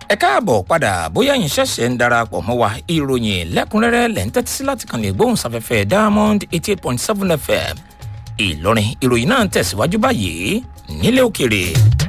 ẹ káàbọ̀ padà bóyá yín ṣẹ̀ṣẹ̀ ń darapọ̀ mọ́ wa ìròyìn lẹ́kùnrẹ́rẹ́ lẹ́ ń tẹ́tí sí láti kàn lè gbóhùn sáfẹ́fẹ́ diamond eighty eight point seven fm ìlọrin ìròyìn náà ń tẹ̀síwájú báyìí nílẹ̀ òkèrè.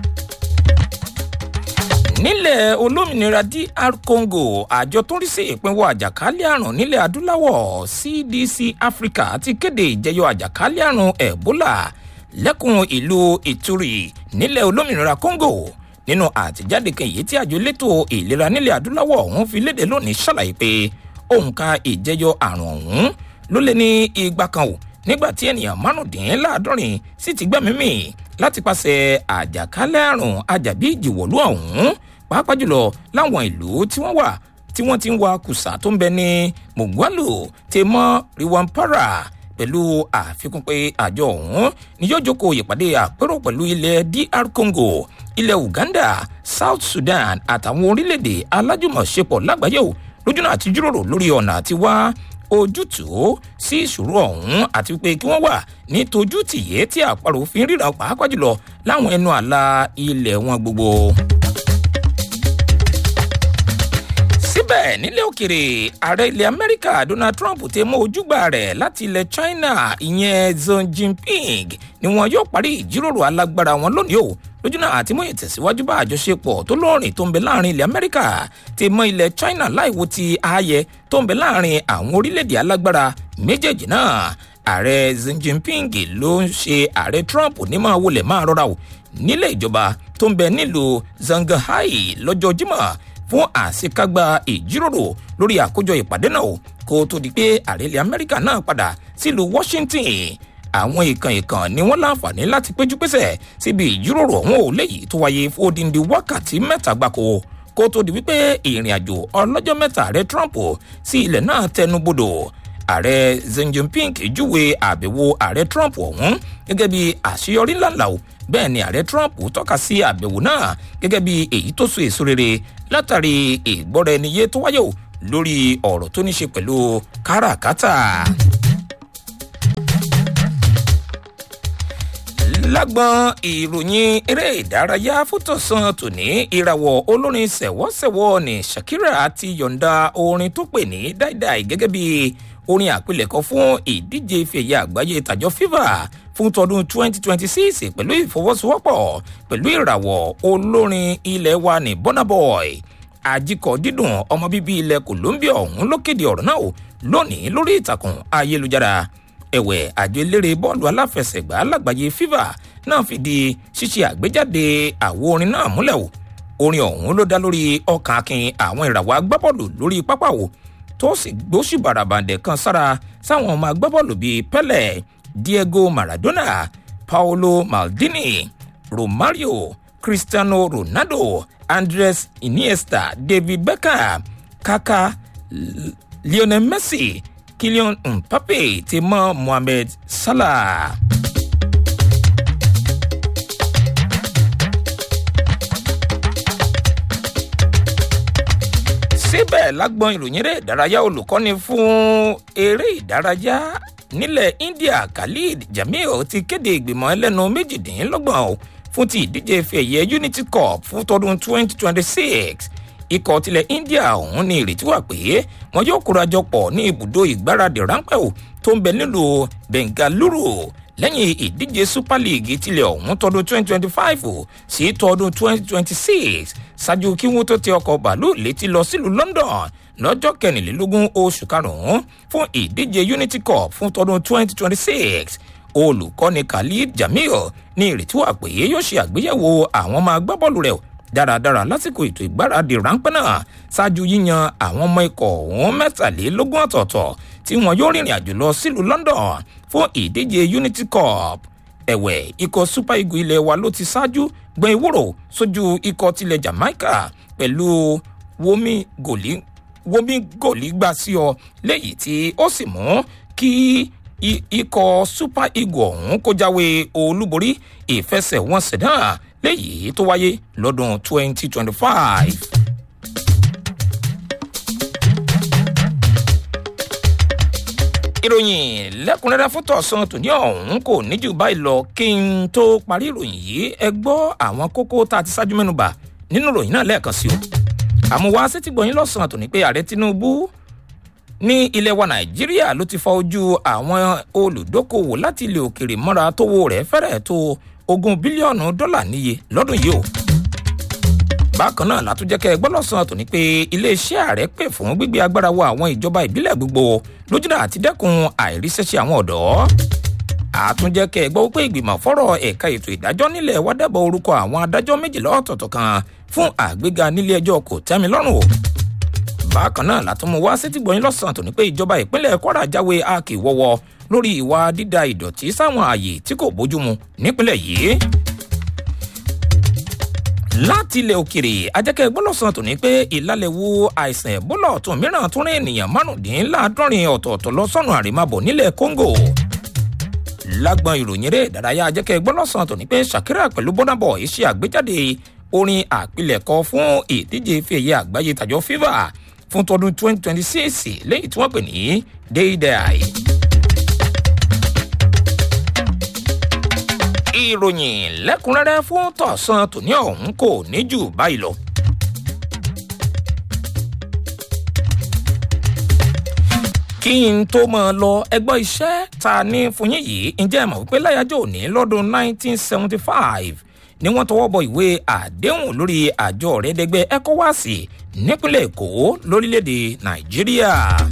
nílẹ̀ olómìnira dr congo àjọ tó ń rí sí ìpínwọ́ àjàkálẹ̀ àrùn nílẹ̀ adúláwọ̀ cdc africa ti kéde ìjẹyọ àjàkálẹ̀ àrùn ebola lẹ́kùn ìlú ìtúrì nílẹ̀ olómìnira congo nínú àtẹ̀jáde kan èyí tí àjọ elétò ìlera nílẹ̀ adúláwọ̀ ọ̀hún fi léde lónìí ṣàlàyé pé òǹkà ìjẹyọ àrùn ọ̀hún ló lé ní igba kan ò nígbà tí ènìyàn márùndínláàádọ́rin sì ti gbẹ́mí mì láti pàṣẹ àjàkálẹ̀ àrùn ajàbí ìjìwọ̀lú ọ̀hún pàápàá jùlọ láwọn ìlú tí wọ́n wà tí wọ́n ti ń wa kùsà tó ń bẹ ní mugwalu tèmọ́ riwampara pẹ̀lú àfikún pé àjọ ọ̀hún ni yóò jókòó ìpàdé àpérò pẹ̀lú ilẹ̀ dr congo ilẹ̀ uganda south sudan àtàwọn orílẹ̀-èdè alájùmọ̀ṣepọ̀ lágbàáyé o lójúnà àti jíròrò lórí ọ̀nà àti wá ojútùú sí ìṣòro ọ̀hún àti pé kí wọ́n wà ní tojú tìyé tí àparò fi ń ríran pàápàá jùlọ láwọn ẹnu àlà ilẹ̀ wọn gbogbo. síbẹ̀ nílẹ̀ òkèrè ààrẹ ilẹ̀ amẹ́ríkà donald trump ti mú ojúgbà rẹ̀ láti ilẹ̀ china ìyẹn xi jinping ni wọn yóò parí ìjíròrò alágbára wọn lónìí o lójúnà àti mú ìtẹ̀síwájú bá àjọṣepọ̀ tó lóòrìn tó ń bẹ láàrin ilẹ̀ amẹ́ríkà ti mọ ilẹ̀ china láìwo ti ààyè tó ń bẹ láàrin àwọn orílẹ̀-èdè alágbára méjèèjì náà ààrẹ xi jinping ló ń ṣe ààrẹ trump ní máa wọlé máa rọra o nílé ìjọba tó ń bẹ nílùú zanghai lọ́jọ́ jímọ̀ fún àṣekágbá ìjíròrò lórí àkójọ ìpàdé náà kó tó di pé ààrẹ ilẹ̀ amẹ́ríkà náà padà sílùú washington àwọn ìkàn ìkàn ni wọ́n láǹfààní láti péjú pésẹ̀ síbi ìjíròrò ọ̀hún ò léyìí tó wáyé fún odindi wákàtí mẹ́ta gbáko kó tó di wípé ìrìn àjò ọlọ́jọ́ mẹ́ta ààrẹ trump sí ilẹ̀ náà tẹnu bodò ààrẹ xi jinping júwe àbẹ̀wò ààrẹ trump ọ̀hún gẹ́gẹ́ bí àṣeyọrí ńláńlá o bẹ́ẹ̀ ni ààrẹ trump tọ́ka sí àbẹ̀wò náà gẹ́gẹ́ bí èyí tó so èso rere látàrí ìgbọ́ra ẹni yé tó wáyé o lórí ọ̀rọ̀ tó ní ṣe pẹ̀lú káràkátà. lágbọn ìròyìn eré ìdárayá fótòsán tòní ìràwọ̀ olórin sẹ̀wọ́sẹ̀wọ́ ní shakira ti yọ̀ǹda orin tó pè ní dáìdáì gẹ́gẹ́ bí orin àpilẹ̀kọ fún ìdíje ìfẹ̀yà àgbáyé tàjọ fifa fún tọdún 2026 pẹ̀lú ìfọwọ́sowọ́pọ̀ pẹ̀lú ìràwọ̀ olórin ilẹ̀ wa ní bonaboy àjíkọ̀ dídùn ọmọ bíbí ilẹ̀ colombia ọ̀hún ló kéde ọ̀rọ̀ náà lónìí lórí ìtàkùn ayélujára ẹ̀wẹ̀ àjọ eléré bọ́ọ̀lù aláfẹsẹ̀gbá lágbàáyé fifa náà fìdí ṣíṣe àgbéjáde àwo orin náà múlẹ̀ o orin ọ̀hún ló dá lórí ọkàn akin àwọn ìràwọ̀ agbábọ́ọ̀lù lórí pápá o tó sì gbóṣù bàràbàǹdẹ̀ kan sára sáwọn ọmọ agbábọ́ọ̀lù bíi pele diego maradona paolo maldini romario cristiano ronaldo andres iniesta david beckham kaka lionel messi kylian mbappe ti mọ mohammed salah. síbẹ̀ lágbọ́n ìròyìn eré ìdárayá olùkọ́ni fún eré ìdárayá nílẹ̀ india khalid jamil ti kéde ìgbìmọ̀ ẹlẹ́nu méjìdínlọ́gbọ̀n fún ti ìdíje ife ẹ̀yẹ unity cup fún tọdún 2026 ikọ̀ tilẹ̀ india ọ̀hún ní ìrètí wà pé wọn yóò kórajọ pọ̀ ní ibùdó ìgbáradì ráńpẹ́ ò tó ń bẹ nílùú bengaluru lẹ́yìn ìdíje super league tilẹ̀ ọ̀hún tọdún 2025 sí tọdún 2026 ṣáájú kí wọ́n tó tẹ ọkọ̀ bàálù létí lọ sílùú london lọ́jọ́ kẹrìnlélógún oṣù karùn-ún fún ìdíje unity cup fún tọdún 2026 olùkọ́ni khalid jamil ní ìrètí wà pé yóò ṣe àgbéyẹ̀wò àwọn ọmọ agbábọ́ọ̀lù rẹ̀ dáradára lásìkò ètò ìgbáradì ráńpẹ́ náà ṣáájú yíyan àwọn ọmọ ikọ̀ ọ̀hún mẹ́tàlélógún ọ̀tọ̀ọ̀tọ̀ tí wọn yóò rìnrìn àjò lọ sílùú london fún ìdíje unity cup ẹ̀wẹ̀ ikọ̀ super eagle ilé wa ló ti ṣáájú gbọ́n ewúro sójú ikọ̀ tilẹ̀ jamaica pẹ̀lú womi gòlí womi gòlí gbà sí ọ léyìí tí ó sì mú kí ikọ̀ super eagle ọ̀hún kó jáwé olúborí ìfẹsẹ̀wọnsẹ̀ náà léyìí tó wáyé lọ́dún 2025. ìròyìn lẹ́kùnrẹ́rẹ́ fún tọ̀sán tòní ọ̀hún kò ní jù báyìí lọ kí n tó parí ìròyìn yìí ẹ gbọ́ àwọn kókó tá a ti ṣáájú mẹ́nuba nínú ìròyìn náà lẹ́ẹ̀kan sí o àmúwá sétígbọ̀yìn lọ́sàn-án tó ní pé ààrẹ tinubu ní ilẹ̀ wa nàìjíríà ló ti fa ojú àwọn olùdókòwò láti ilẹ̀ òkèrè mọ́ra tówó rẹ̀ fẹ́rẹ̀ tó ogún bílíọ̀nù dọ́là níye lọ́dún yìí o bákan náà látúnjẹ́kẹ́ ẹgbọ́n lọ́sàn-án tó ní pé iléeṣẹ́ ààrẹ pè fún gbígbé agbára wọ àwọn ìjọba ìbílẹ̀ gbogbo lójúnà àti dẹ́kun àìríṣẹ́ṣe àwọn ọ̀dọ́ àtúnjẹ́kẹ́ ẹgbọ́n wípé ìgbìmọ̀ fọ́rọ̀ ẹ̀ka ètò ìdájọ́ nílẹ̀ wá dábọ̀ orúkọ àwọn adájọ́ méjìlá ọ̀tọ̀ọ̀tọ̀ kan fún àgbéga nílé ẹjọ́ kò tẹ́mi lọ́rùn o bákan náà látúmọ̀ wá sétígbọ̀yìn lọ́sàn-án tó ní pé ìjọba ìpínlẹ̀ kwara jáwé akíwọ́wọ́ lórí ìwà dídà ìdọ̀tí sáwọn ààyè tí kò bójúmu nípínlẹ̀ yìí láti ilẹ̀ òkèrè ajẹ́kẹ́ gbọ́lọ́sàn tó ní pé ìlàlẹ̀wò àìsàn ẹ̀bólà ọ̀tún mìíràn tún rí ènìyàn márùndínláàádọ́rin ọ̀tọ̀ọ̀tọ̀ lọ sọ́nù àrèmábọ̀ nílẹ̀ congo lágbọn ìròyìn eré ìdárayá ajẹ́kẹ́ gbọ́lọ́sàn tó ní pé shakira pẹ̀lú bọ́nàbọ̀ iṣẹ́ àgbéjáde orin àpilẹ̀kọ fún ìdíje ife ẹ̀yẹ àgbáyé tàjọ fifa fún tọdún 2026 lẹ́yìn tí wọ́n pè ní déédéé. ìròyìn lẹ́kùnrẹ́rẹ́ fún tọ̀sán tòní ọ̀hún kò ní jù báyìí lọ. kí n tó mọ̀ ọ́ lọ ẹgbọ́ iṣẹ́ ta ní fún yín yìí ǹjẹ́ ẹ mọ̀ wípé láyájọ́ òní lọ́dún 1975 ni wọ́n tọwọ́ bọ ìwé àdéhùn lórí àjọ ọ̀rẹ́dẹ́gbẹ́ ecowas nípínlẹ̀ èkó lórílẹ̀‐èdè nàìjíríà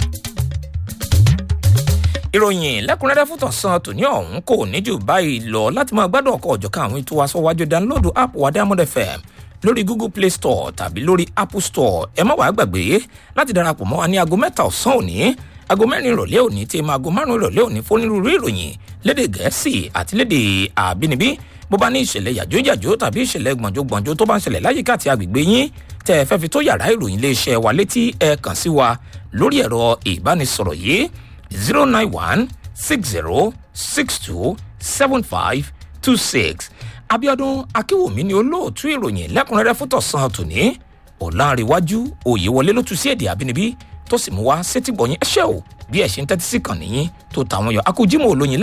ìròyìn lẹ́kùnrẹ́rẹ́ fún tọ̀sán tòní ọ̀hún kò ní jù báyìí lọ láti máa gbádùn ọkọ̀ ọ̀jọ̀kan àwọn ètò aṣọ́wájú download app wa diamond fm lórí google play store tàbí lórí apple store ẹ má wàá gbàgbé láti darapọ̀ mọ́ wa ní aago mẹ́ta ọ̀sán òní aago mẹ́rin ìrọ̀lẹ́ òní tí ma aago márùn-ún ìrọ̀lẹ́ òní fónírúurú ìròyìn lédè gẹ̀ẹ́sì àti lédè àbínibí bó bá ní ìṣẹ̀lẹ̀ yàjóyàjó tàbí ìṣẹ̀lẹ̀ gbọ̀njógbọ̀njó tó bá ń ṣẹlẹ̀ láyìíká àti agbègbè yín tẹ́ ẹ fẹ́ fi tó yàrá ìròyìn iléeṣẹ́ wa létí ẹ kàn sí wa lórí ẹ̀rọ ìbánisọ̀rọ̀ yìí zero nine one six zero six two seven five two six abiodun akínwùmí ni olóòtú ìròyìn lẹ́kùnrẹ́rẹ́ fún tọ̀sán tòní ọ̀làǹrẹ̀wájú òyewọlé ló tu sí èdè àbínibí tó sì mú wá sétígbọ̀yìn ẹṣẹ́ o bí ẹ̀ ṣe ń tẹ́tí sí kàn níyìn tó tàwọn yọ akójímọ̀ olóyin